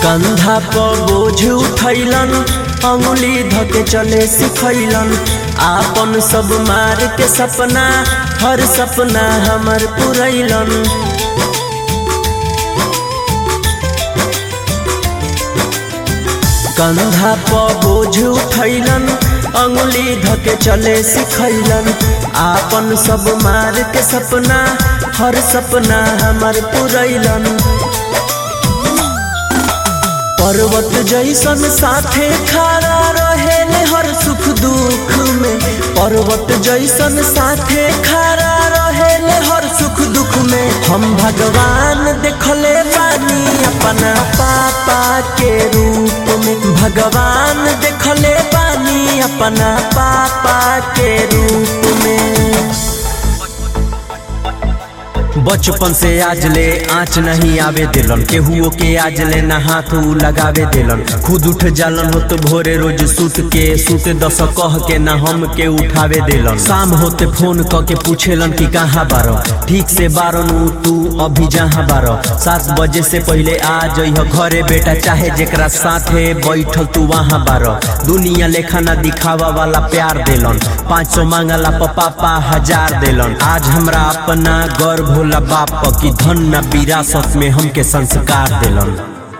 कंधा पर बोझ उठैलन अंगुली धके चले सिखैलन आपन सब मार के सपना हर सपना हमर पुरैलन कंधा पर बोझ उठैलन अंगुली धके चले सिखैलन आपन सब मार के सपना हर सपना हमर पुरैलन पर्वत जैसन साथे खड़ा रहेले हर सुख दुख में पर्वत जैसन साथे खड़ा रहेले हर सुख दुख में हम भगवान देखले बानी अपना पापा के रूप में भगवान देखले बानी अपना पापा के रूप में बचपन से आज ले आँच नहीं आवे दिलन केहुओ के आज ले ना हाथ उ लगावे दिलन खुद उठ जालन हो तो भोरे रोज सूत के सूते दस कह के ना हम के उठावे दिलन शाम होते फोन क के पूछेलन कि कहाँ बारो ठीक से बारन उ तू अभी जहाँ बारो सात बजे से पहले आ जइह घरे बेटा चाहे जेकरा साथे बैठल तू वहाँ बारो दुनिया लेखा ना दिखावा वाला प्यार दिलन पाँच सौ मांगला पापा हजार दिलन आज हमरा अपना गर्व होला बाप की धन न विरासत में हमके संस्कार दिलन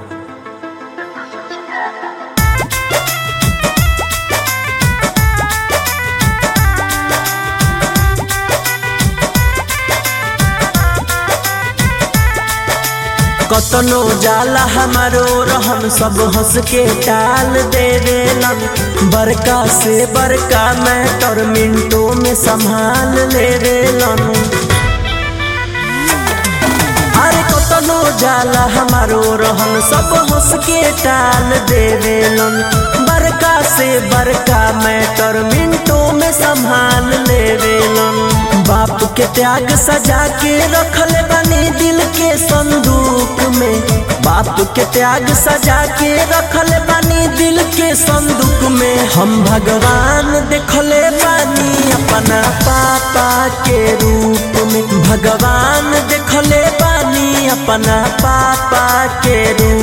कतनो जाला हमारो रहन सब हंस के टाल दे देलन बड़का से बड़का मैटर मिनटों में संभाल ले देलन अरे कतनो जाला हमारो रहन सब हंस के टाल दे देलन बड़का से बड़का मैटर मिनटों में संभाल ले देलन बाप के त्याग सजा के रखल बनी दिल के संदूक में बाप के त्याग सजा के रखल बनी दिल के संदूक में हम भगवान देखले बानी अपना पापा के रूप में भगवान देखले बानी अपना पापा के रूप